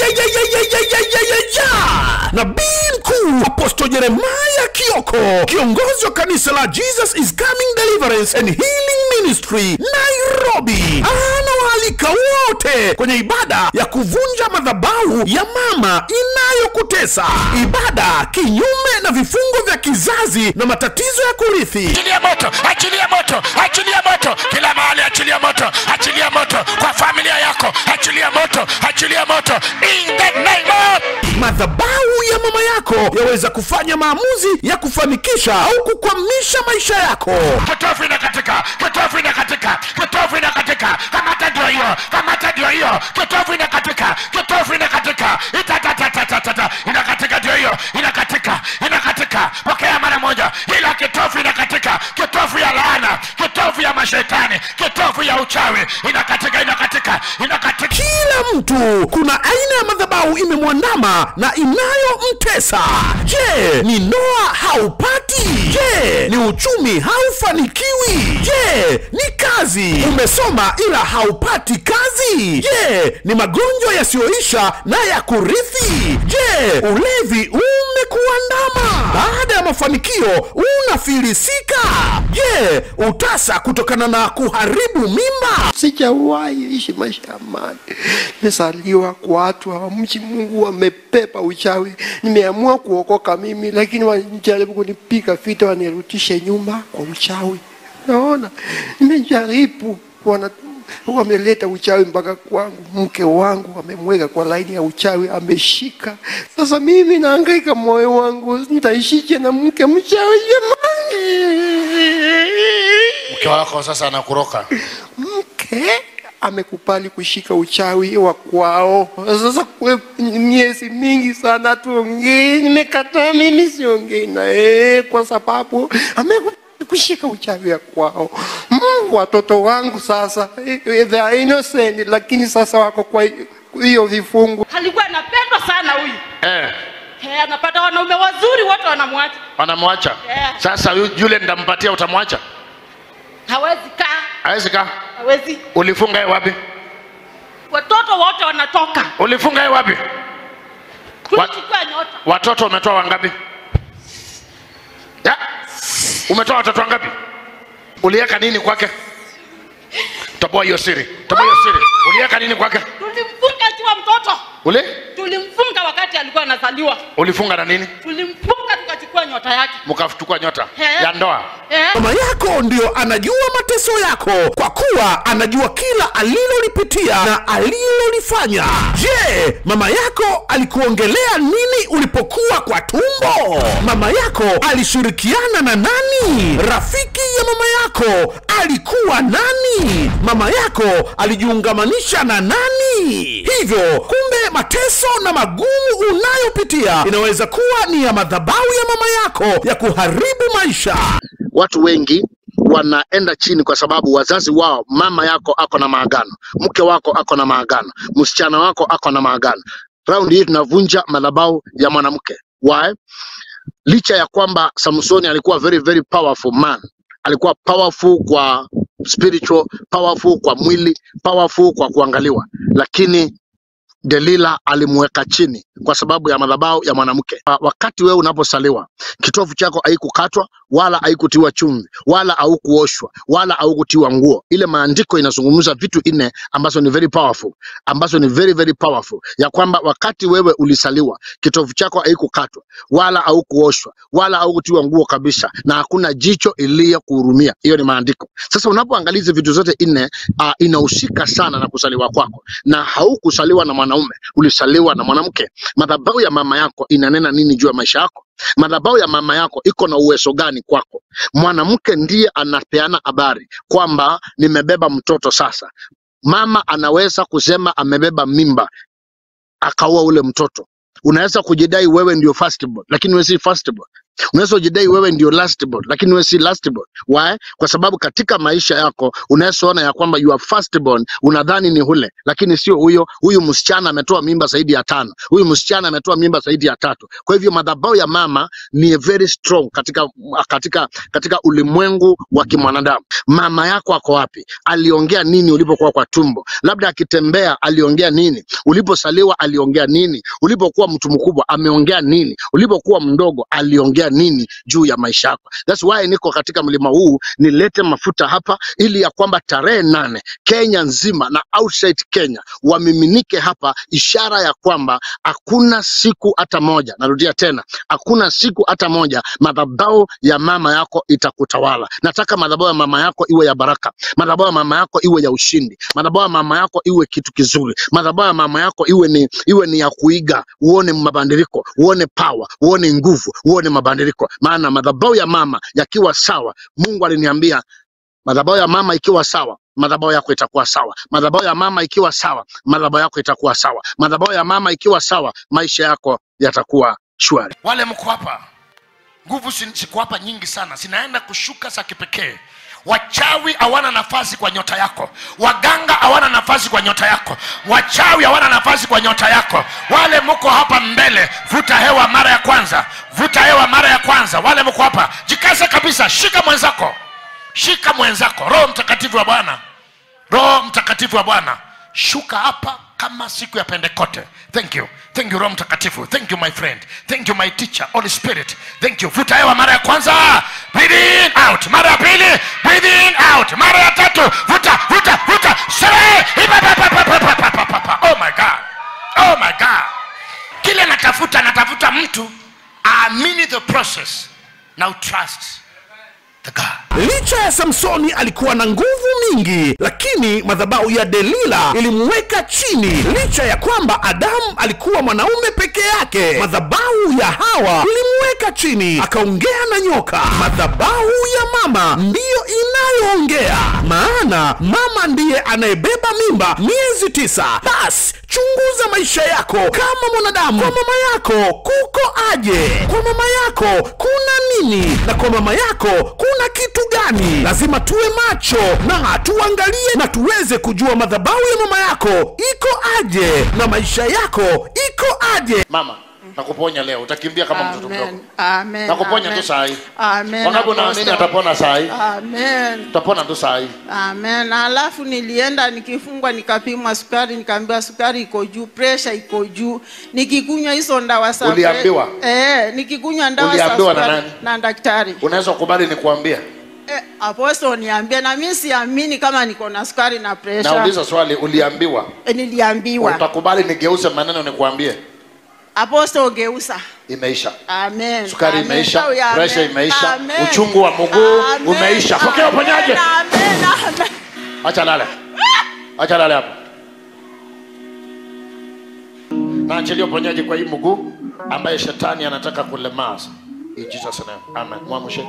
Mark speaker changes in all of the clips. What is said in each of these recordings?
Speaker 1: Ayayayayayayayayaya! Nabii mkuu Apostle Jeremiah Kioko, kiongozi wa kanisa la Jesus is Coming Deliverance and Healing Ministry Nairobi, anawaalika wote kwenye ibada ya kuvunja madhabahu ya mama inayokutesa, ibada kinyume na vifungo vya kizazi na matatizo ya kurithi.
Speaker 2: achilia moto achilia moto achilia moto kila mahali achilia moto achilia moto kwa familia yako achilia moto achilia moto in the name of
Speaker 1: madhabahu ya mama yako yaweza kufanya maamuzi ya kufanikisha au kukwamisha maisha yako
Speaker 2: kitofu inakatika kitofu inakatika kitofu inakatika kamata ndio hiyo kamata ndio hiyo kitofu inakatika kitofu inakatika itatatatata inakatika ndio hiyo inakatika inakatika pokea mara moja ila kitofu inakatika kitofu ya laana kitofu ya mashetani kitofu ya uchawi inakatika inakatika inakatika
Speaker 1: kila mtu kuna aina ya madhabahu imemwandama na inayomtesa je ni ndoa haupati je ni uchumi haufanikiwi je ni kazi umesoma ila haupati kazi je ni magonjwa yasiyoisha na ya kurithi je ulevi umekuandama baada ya mafanikio unafilisika je utasa kutokana na kuharibu mimba
Speaker 3: sijawahi ishi maisha ya amani. Nimezaliwa kwa watu hawamchi Mungu, wamepepa uchawi. Nimeamua kuokoka mimi, lakini wanajaribu kunipiga vita, wanirudishe nyuma kwa uchawi. Naona nimejaribu, wana wameleta uchawi mpaka kwangu. Mke wangu wamemweka kwa laini ya uchawi, ameshika. Sasa mimi naangaika, moyo wangu nitaishije na mke mchawi jamani?
Speaker 2: mke wako sasa anakuroka
Speaker 3: mke amekubali kushika uchawi wa kwao. Sasa kwe miezi mingi sana tuongei, nimekataa mimi siongei naye kwa sababu amekubali kushika uchawi wa kwao. Mm, watoto wangu sasa eh, they are innocent, lakini sasa wako kwa hiyo vifungu.
Speaker 4: alikuwa anapendwa sana huyu
Speaker 2: eh,
Speaker 4: Eh, anapata wanaume wazuri wote wanamwacha
Speaker 2: wanamwacha
Speaker 4: Yeah.
Speaker 2: sasa yu- yule nitampatia utamwacha
Speaker 4: hawezi kaa
Speaker 2: awezi kaa
Speaker 4: hawezi
Speaker 2: ulifunga ye wapi
Speaker 4: watoto wote wanatoka
Speaker 2: ulifunga ye wapi
Speaker 4: tulichukua nyota
Speaker 2: watoto umetoa wangapi ya umetoa watoto wangapi uliweka nini kwake toboa hiyo siri toboa hiyo siri uliweka nini kwake
Speaker 4: tulimfunga akiwa mtoto
Speaker 2: uli
Speaker 4: tulimfunga wakati alikuwa anazaliwa
Speaker 2: ulifunga na nini
Speaker 4: tulimfunga tukachukua nyota yake
Speaker 2: mkachukua nyota
Speaker 4: Eh.
Speaker 2: ya ndoa
Speaker 4: eh?
Speaker 1: mama yako ndio anajua mateso yako kwa kuwa anajua kila alilolipitia na alilolifanya je mama yako alikuongelea nini ulipokuwa kwa tumbo mama yako alishirikiana na nani rafiki ya mama yako alikuwa nani mama yako alijiungamanisha na nani hivyo kumbe mateso na magumu unayopitia inaweza kuwa ni ya madhabahu ya mama yako ya kuharibu maisha
Speaker 5: watu wengi wanaenda chini kwa sababu wazazi wao, mama yako ako na maagano, mke wako ako na maagano, msichana wako ako na maagano. Raundi hii tunavunja madhabahu ya mwanamke. Why? Licha ya kwamba Samsoni alikuwa very very powerful man, alikuwa powerful kwa spiritual, powerful kwa mwili, powerful kwa kuangaliwa, lakini Delila alimweka chini kwa sababu ya madhabahu ya mwanamke. Wa- Wakati wewe unaposaliwa, kitovu chako haikukatwa wala haikutiwa chumvi wala haukuoshwa wala haukutiwa nguo. Ile maandiko inazungumza vitu nne ambazo ni very powerful, ambazo ni very very powerful, ya kwamba wakati wewe ulisaliwa, kitovu chako haikukatwa wala haukuoshwa wala haukutiwa nguo kabisa, na hakuna jicho iliyokuhurumia. Hiyo ni maandiko. Sasa unapoangalia hizi vitu zote nne, uh, inahusika sana na kuzaliwa kwako, na haukusaliwa na mwanaume, ulisaliwa na mwanamke. Madhabahu ya mama yako inanena nini juu ya maisha yako? Madhabahu ya mama yako iko na uwezo gani kwako? Mwanamke ndiye anapeana habari kwamba nimebeba mtoto sasa. Mama anaweza kusema amebeba mimba akaua ule mtoto. Unaweza kujidai wewe ndio firstborn, lakini wewe si firstborn. unaweza ujidai wewe ndio last born, lakini wewe si last born. Why? Kwa sababu katika maisha yako unaweza ona ya kwamba you are first born, unadhani ni hule, lakini sio huyo. Huyu msichana ametoa mimba zaidi ya tano, huyu msichana ametoa mimba zaidi ya tatu. Kwa hivyo madhabahu ya mama ni very strong katika katika katika ulimwengu wa kimwanadamu. Mama yako ako wapi? Aliongea nini ulipokuwa kwa tumbo? Labda akitembea aliongea nini? Ulipozaliwa aliongea nini? Ulipokuwa mtu mkubwa ameongea nini? Ulipokuwa mdogo aliongea nini juu ya maisha yako? That's why niko katika mlima huu nilete mafuta hapa, ili ya kwamba tarehe nane Kenya nzima na outside Kenya wamiminike hapa, ishara ya kwamba hakuna siku hata moja, narudia tena, hakuna siku hata moja madhabahu ya mama yako itakutawala. Nataka madhabahu ya mama yako iwe ya baraka, madhabahu ya mama yako iwe ya ushindi, madhabahu ya mama yako iwe kitu kizuri, madhabahu ya mama yako iwe ni iwe ni ya kuiga, uone mabadiliko, uone power, uone nguvu, uone mabadiliko. Maana madhabahu ya mama yakiwa sawa, Mungu aliniambia madhabahu ya mama ikiwa sawa madhabahu yako itakuwa sawa. Madhabahu ya mama ikiwa sawa, madhabahu yako itakuwa sawa. Madhabahu ya mama ikiwa sawa, maisha yako yatakuwa shwari.
Speaker 2: wale mko hapa nguvu sin- ziko hapa nyingi sana zinaenda kushuka za kipekee wachawi hawana nafasi kwa nyota yako waganga hawana nafasi kwa nyota yako wachawi hawana nafasi kwa nyota yako wale mko hapa mbele vuta hewa mara ya kwanza vuta hewa mara ya kwanza wale mko hapa jikaze kabisa shika mwenzako shika mwenzako roho mtakatifu wa bwana roho mtakatifu wa bwana shuka hapa kama siku ya pentekote thank you thank you roho mtakatifu thank you my friend thank you my teacher holy spirit thank you vuta hewa mara ya kwanza breathe in out mara ya pili breathe in out mara ya tatu vuta vuta vuta sere Ipapapapapapapapapa. oh my god oh my god kile natafuta natafuta mtu aamini the process now trust the god
Speaker 1: licha ya samsoni alikuwa na nguvu mingi lakini madhabahu ya delila ilimweka chini licha ya kwamba adamu alikuwa mwanaume peke yake madhabahu ya hawa ilimweka chini akaongea na nyoka madhabahu ya mama ndiyo inayoongea maana mama ndiye anayebeba mimba miezi tisa basi chunguza maisha yako kama mwanadamu kwa mama yako kuko aje kwa mama yako kuna nini na kwa mama yako kuna kitu gani lazima tuwe macho na tuangalie na tuweze kujua madhabahu ya mama yako iko aje na maisha yako iko aje
Speaker 2: mama nakuponya leo utakimbia kama mtoto mdogo
Speaker 6: Amen. Amen.
Speaker 2: nakuponya
Speaker 6: Amen.
Speaker 2: tu saa hii
Speaker 6: Amen.
Speaker 2: wangapi unaamini
Speaker 6: Apostle.
Speaker 2: atapona saa hii
Speaker 6: Amen.
Speaker 2: utapona tu saa hii
Speaker 6: Amen. Alafu nilienda nikifungwa nikapimwa sukari nikaambiwa sukari iko juu, pressure iko juu. Nikikunywa hizo ndawa za
Speaker 2: Uliambiwa?
Speaker 6: Eh, nikikunywa ndawa za
Speaker 2: Uliambiwa na
Speaker 6: sukari
Speaker 2: nani?
Speaker 6: na daktari.
Speaker 2: unaweza kukubali nikuambia
Speaker 6: Eh, apostle niambia na mimi siamini kama niko na sukari na pressure.
Speaker 2: nauliza swali uliambiwa
Speaker 6: Eh, niliambiwa.
Speaker 2: utakubali nigeuze maneno nikuambie
Speaker 6: Apostle geusa.
Speaker 2: imeisha
Speaker 6: Amen.
Speaker 2: sukari
Speaker 6: Amen.
Speaker 2: imeisha
Speaker 6: Sawa, amen.
Speaker 2: presha imeisha
Speaker 6: Amen.
Speaker 2: uchungu wa mguu
Speaker 6: Amen.
Speaker 2: umeisha pokea
Speaker 6: Amen.
Speaker 2: uponyaji
Speaker 6: Amen. Amen.
Speaker 2: acha lale acha lale hapo naachilia uponyaji kwa hii mguu ambaye shetani anataka kulemaza In Jesus name. Amen. Mwamshe.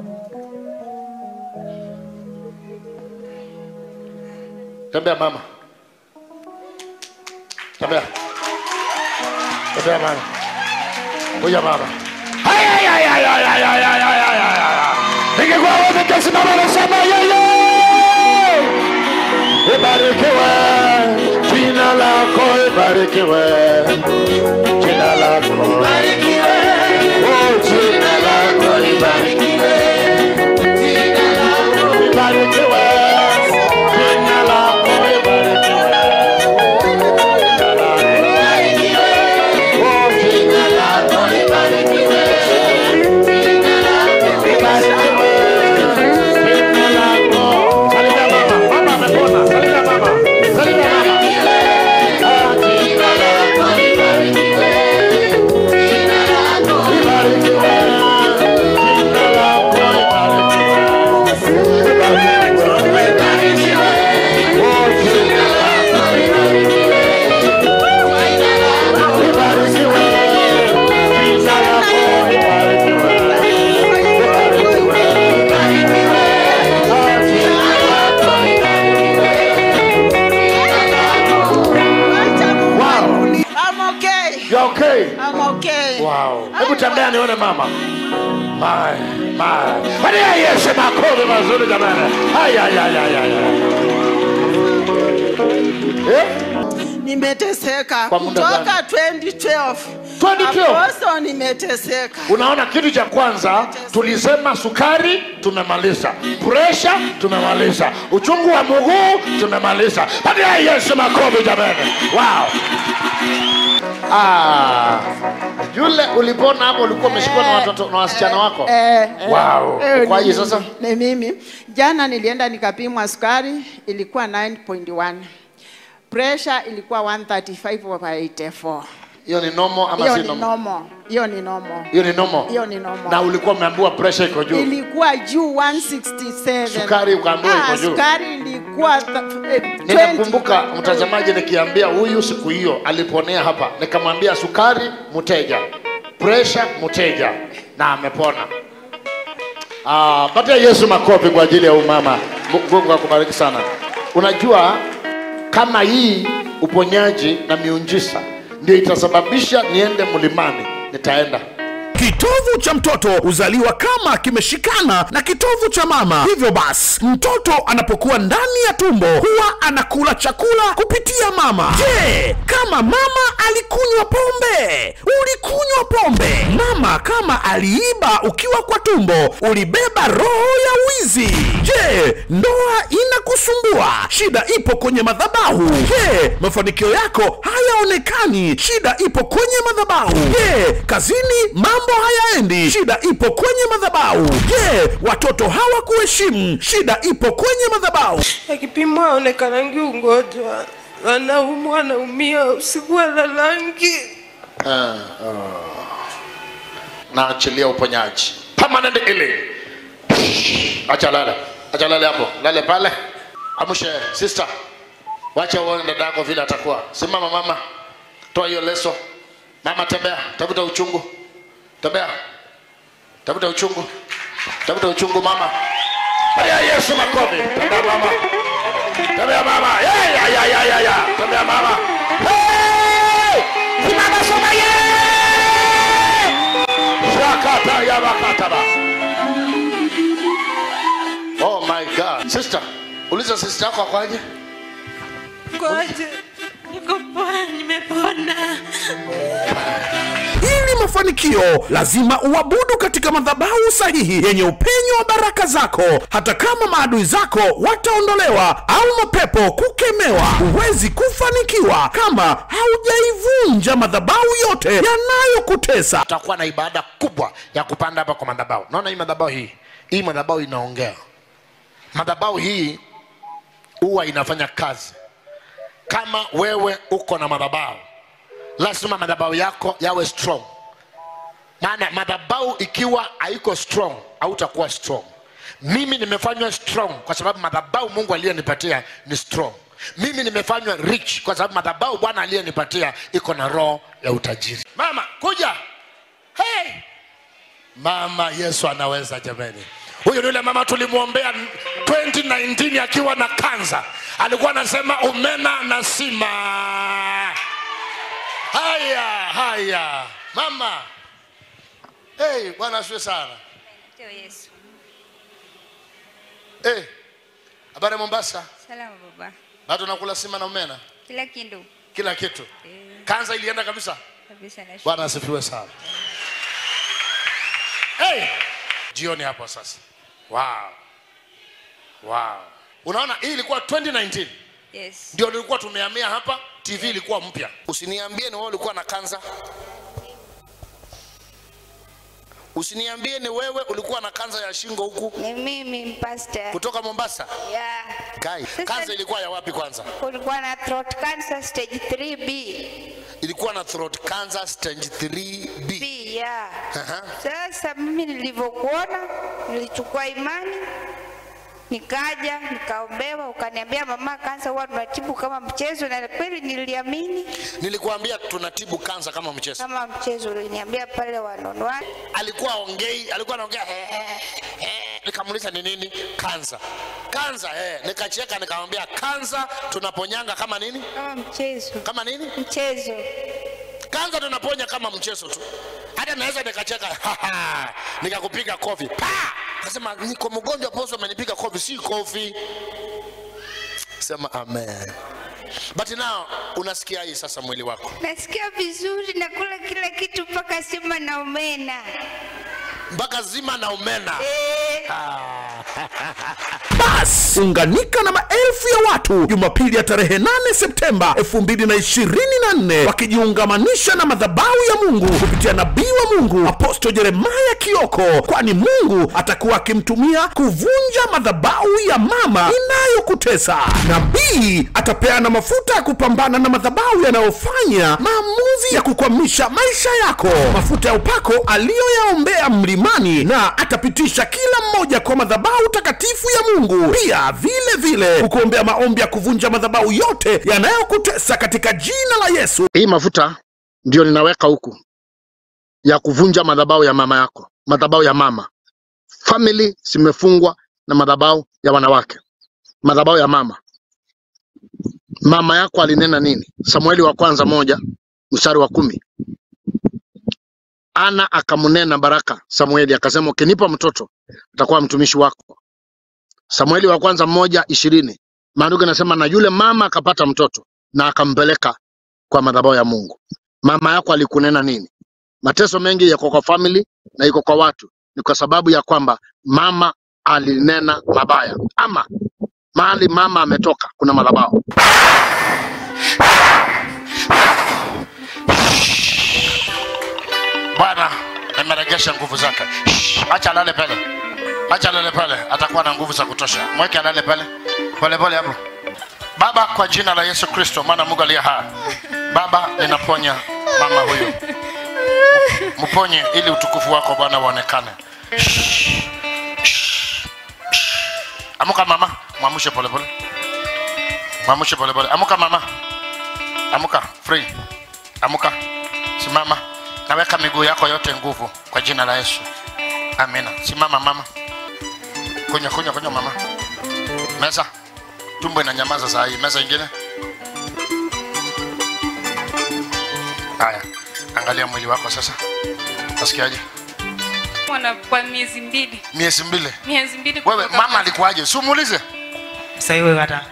Speaker 2: Tembea mama. Tembea. Tembea mama. Kuja mama. Hai hai hai hai hai hai hai hai hai hai hai hai. Ningekuwa wewe kasimama na sema yeye. Ibarikiwe. Jina lako ibarikiwe. Jina lako ibarikiwe. Oh, jina lako ibarikiwe. Jina lako ibarikiwe. Jina lako ibarikiwe. Jina lako ibarikiwe. Oh, jina lako ibarikiwe. Jina lako ibarikiwe. Jina lako. Salimia mama. Mama amepona. Salimia mama. Salimia mama. Ah, jina lako libarikiwe. Jina You are okay?
Speaker 6: I'm okay.
Speaker 2: Wow. Hebu tembea nione mama. My, my. Hadi Yesu makofi mazuri jamani. Haya haya haya haya. Eh?
Speaker 6: Nimeteseka
Speaker 2: Kwa muda
Speaker 6: kutoka 2012.
Speaker 2: 2012?
Speaker 6: Apostle nimeteseka.
Speaker 2: Unaona, kitu cha kwanza tulisema sukari tumemaliza, presha tumemaliza, uchungu wa mguu tumemaliza. Patia Yesu makofi jamani! Wow. Ah, yule ulipona hapo, ulikuwa umeshikwa na watoto na wasichana wako.
Speaker 6: Eh, eh,
Speaker 2: Wow.
Speaker 6: eh,
Speaker 2: Kwaje
Speaker 6: ni
Speaker 2: sasa?
Speaker 6: mimi, Ni mimi. Jana nilienda nikapimwa sukari ilikuwa 9.1. Pressure ilikuwa 135 over 84.
Speaker 2: Hiyo ni nomo ama
Speaker 6: Hiyo
Speaker 2: si
Speaker 6: ni
Speaker 2: nomo?
Speaker 6: normal. Hiyo ni normal.
Speaker 2: Hiyo ni nomo.
Speaker 6: Hiyo ni normal.
Speaker 2: Na ulikuwa umeambiwa pressure iko juu.
Speaker 6: Ilikuwa juu 167.
Speaker 2: Sukari ukaambiwa iko
Speaker 6: Ah,
Speaker 2: juu.
Speaker 6: Sukari ilikuwa th- eh, 20.
Speaker 2: Ninakumbuka mtazamaji nikiambia huyu siku hiyo aliponea hapa, nikamwambia sukari mteja, presha mteja, na amepona. Ah, patia Yesu makofi kwa ajili ya huyu mama. Mungu akubariki sana. Unajua kama hii uponyaji na miunjisa ndio itasababisha niende mlimani, nitaenda.
Speaker 1: Kitovu cha mtoto huzaliwa kama kimeshikana na kitovu cha mama. Hivyo basi, mtoto anapokuwa ndani ya tumbo huwa anakula chakula kupitia mama. Je, kama mama alikunywa pombe? Ulikunywa pombe? Mama kama aliiba ukiwa kwa tumbo, ulibeba roho ya wizi. Je, ndoa inakusumbua? Shida ipo kwenye madhabahu. Je, mafanikio yako hayaonekani? Shida ipo kwenye madhabahu. Je, kazini mambo hayaendi? Shida ipo kwenye madhabahu. Je, watoto hawakuheshimu? Shida ipo kwenye madhabahu.
Speaker 7: akipimwa aonekanangi ugonjwa, anaumwa anaumia, usiku alalangi.
Speaker 2: naachilia uponyaji permanent healing acha lale acha lale hapo lale pale amshe sister wacha uone dada yako vile atakuwa simama mama toa hiyo leso mama tembea tafuta uchungu tembea tafuta uchungu tafuta uchungu mama Haya Yesu makofi tembea mama tembea mama ya ya ya ya ya ya tembea mama hey! simama soma yeah! Shakata ya bakataba. Oh my God. Sister, uliza sister yako akwaje?
Speaker 7: Kwaje? Niko poa, nimepona.
Speaker 1: Ili mafanikio lazima uabudu katika madhabahu sahihi yenye upenyo wa baraka zako. Hata kama maadui zako wataondolewa au mapepo kukemewa, huwezi kufanikiwa kama haujaivunja madhabahu yote yanayokutesa.
Speaker 2: Tutakuwa na ibada kubwa ya kupanda hapa kwa madhabahu. Naona hii madhabahu hii. Hii madhabahu inaongea. Madhabahu hii huwa inafanya kazi. Kama wewe uko na madhabahu, lazima madhabahu yako yawe strong. Maana madhabahu ikiwa haiko strong, hautakuwa strong. Mimi nimefanywa strong kwa sababu madhabahu Mungu aliyenipatia ni strong. Mimi nimefanywa rich kwa sababu madhabahu Bwana aliyenipatia iko na roho ya utajiri. Mama, kuja. Hey! Mama Yesu anaweza jamani. Huyu ni yule mama tulimwombea 2019 akiwa na kansa, alikuwa anasema umena na sima. Haya, haya mama. Hey, Bwana asifiwe sana.
Speaker 8: Ndio Yesu.
Speaker 2: Hey, habari ya Mombasa?
Speaker 8: Salama baba.
Speaker 2: Bado nakula sima na umena,
Speaker 8: Kila kitu
Speaker 2: kila kitu. Kansa ilienda kabisa.
Speaker 8: kabisa na
Speaker 2: Bwana asifiwe sana. Hey! Jioni hapo sasa. Wow. Wow. Unaona hii ilikuwa 2019
Speaker 8: Yes.
Speaker 2: ndio nilikuwa tumehamia hapa, TV ilikuwa mpya. Usiniambie ni wewe ulikuwa na kansa. Usiniambie ni wewe ulikuwa na kansa ya shingo huku
Speaker 8: Ni mimi pastor.
Speaker 2: kutoka Mombasa.
Speaker 8: Yeah.
Speaker 2: Kai,
Speaker 8: Sasa-
Speaker 2: kansa ilikuwa ya wapi kwanza?
Speaker 8: Kulikuwa na throat cancer stage 3B.
Speaker 2: Ilikuwa na throat cancer stage 3B.
Speaker 8: B, yeah.
Speaker 2: Aha.
Speaker 8: Sasa mimi nilivyokuona nilichukua imani nikaja nikaombewa, ukaniambia mama, kansa huwa tunatibu kama mchezo, na kweli niliamini
Speaker 2: Nilikuambia tunatibu kansa kama mchezo.
Speaker 8: kama mchezo. Uliniambia pale wanonwa
Speaker 2: alikuwa ongei alikuwa anaongea "Eh, eh, eh." nikamuuliza ni nini kansa kansa eh. nikacheka nikamwambia kansa tunaponyanga kama nini
Speaker 8: kama mchezo,
Speaker 2: kama nini
Speaker 8: mchezo
Speaker 5: kanza tunaponya kama mchezo tu hata naweza nikacheka nikakupiga kofi pa nasema niko mgonjwa poso amenipiga kofi si kofi sema amen but now unasikia hii sasa mwili wako
Speaker 8: nasikia vizuri nakula kila kitu mpaka sima na omena
Speaker 5: mpaka zima na umena
Speaker 1: bas unganika na maelfu ya watu jumapili ya tarehe 8 septemba 2024 wakijiungamanisha na madhabahu ya mungu kupitia nabii wa mungu aposto jeremaya kioko kwani mungu atakuwa akimtumia kuvunja madhabahu ya mama inayokutesa nabii atapeana mafuta ya kupambana na madhabahu yanayofanya maamuzi ya kukwamisha maisha yako mafuta ya upako aliyoyaombea mlimani na atapitisha kila mmoja kwa madhabahu takatifu ya mungu pia vile vile kukuombea maombi ya kuvunja madhabahu yote yanayokutesa katika jina la yesu
Speaker 5: hii mafuta ndio ninaweka huku ya kuvunja madhabahu ya mama yako madhabahu ya mama family zimefungwa na madhabahu ya wanawake madhabahu ya mama mama yako alinena nini samueli wa kwanza moja mstari wa kumi ana akamnena baraka samueli akasema ukinipa mtoto atakuwa mtumishi wako samueli wa kwanza moja ishirini maandiko inasema na yule mama akapata mtoto na akampeleka kwa madhabahu ya mungu mama yako alikunena nini mateso mengi yako kwa family na iko kwa watu ni kwa sababu ya kwamba mama alinena mabaya ama mahali mama ametoka kuna madhabahu bwana nimeregesha nguvu zake Shh, acha alale pale acha alale pale atakuwa na nguvu za kutosha mweke alale pale polepole hapo baba kwa jina la yesu kristo maana mungu aliye hai baba ninaponya mama huyu mponye ili utukufu wako bwana uonekane Shh, shh, shh. amuka mama mwamushe polepole mwamushe polepole amuka mama amuka free amuka simama naweka miguu yako yote nguvu kwa jina la yesu amina simama mama kunywa kunywa kunywa mama meza tumbo inanyamaza saa hii meza ingine haya angalia mwili wako sasa nasikiaje
Speaker 9: mwana kwa miezi mbili
Speaker 5: miezi mbili
Speaker 9: miezi mbili
Speaker 5: wewe
Speaker 9: kutoka
Speaker 5: mama alikuwaje si umuulize
Speaker 10: sasa hiyo hata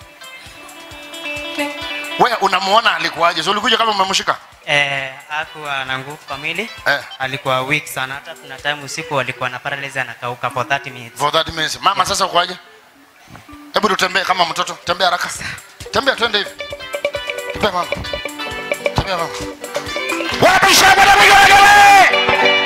Speaker 5: wewe unamuona alikuwaje si ulikuja kama umemshika
Speaker 10: eh, akuwa na nguvu kwa mwili
Speaker 5: eh.
Speaker 10: alikuwa weak sana hata kuna time usiku alikuwa na paralysis anakauka for 30 minutes
Speaker 5: for that means mama sasa ukoaje hebu tutembee kama mtoto tembea haraka tembea twende hivi tembea mama tembea mama wapi shamba na vigelegele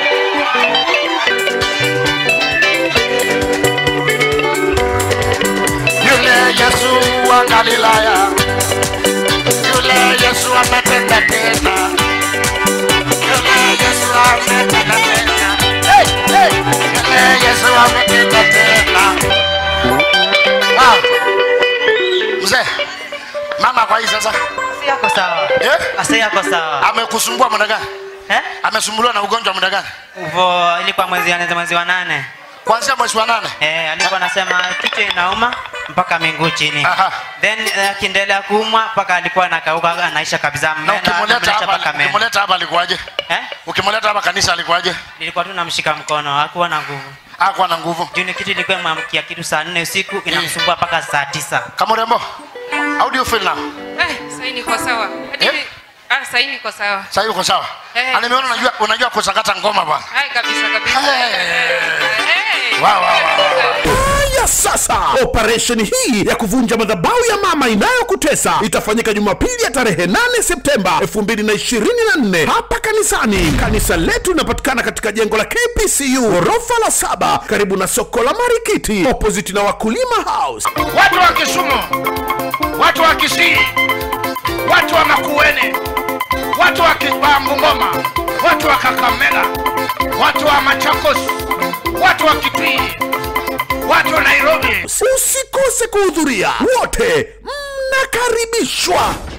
Speaker 5: yule yesu wa galilaya yule yesu ametenda tena yule yesu ametenda tena hey, hey. yule yesu ametenda tena ah. mzee mama kwa hii sasa
Speaker 10: si yako sawa
Speaker 5: eh?
Speaker 10: asa yako sawa
Speaker 5: amekusumbua muda gani
Speaker 10: eh?
Speaker 5: amesumbuliwa na ugonjwa muda gani
Speaker 10: uvo ilikuwa mwezi wa mwezi wa nane
Speaker 5: kuanzia mwezi wa nane
Speaker 10: eh, alikuwa anasema kichwa inauma mpaka miguu chini
Speaker 5: Aha.
Speaker 10: then eh, akiendelea kuumwa mpaka alikuwa anakauka anaisha kabisa
Speaker 5: na
Speaker 10: meno
Speaker 5: ukimuleta
Speaker 10: anamlisha
Speaker 5: hapa
Speaker 10: mpaka meno
Speaker 5: ukimuleta hapa alikuwaje
Speaker 10: eh?
Speaker 5: ukimuleta hapa kanisa alikuwaje
Speaker 10: nilikuwa tu namshika mkono hakuwa na nguvu
Speaker 5: hakuwa na nguvu
Speaker 10: juu ni kitu ilikuwa mamkia kitu saa nne usiku inamsumbua mpaka saa tisa
Speaker 5: kama urembo how do you feel now
Speaker 9: eh, sahii niko sawa hadi
Speaker 5: Eh?
Speaker 9: ah, sahii niko sawa
Speaker 5: sasa uko sawa
Speaker 9: Eh.
Speaker 5: eh. nimeona unajua unajua kusakata ngoma bwana
Speaker 9: hai kabisa kabisa hey.
Speaker 5: wow, wow, wow.
Speaker 1: haya sasa operesheni hii ya kuvunja madhabahu ya mama inayokutesa itafanyika jumapili ya tarehe 8 septemba 2024 hapa kanisani kanisa letu linapatikana katika jengo la kpcu ghorofa la saba karibu na soko la marikiti opposite na wakulima house
Speaker 2: watu wa Kisumu, watu wa Kisii, watu wa Makueni, watu wa Ki- wa Bungoma, watu wa Kakamega, watu wa Machakos, watu wa Kitui, watu wa Nairobi.
Speaker 1: usikose kuhudhuria wote mnakaribishwa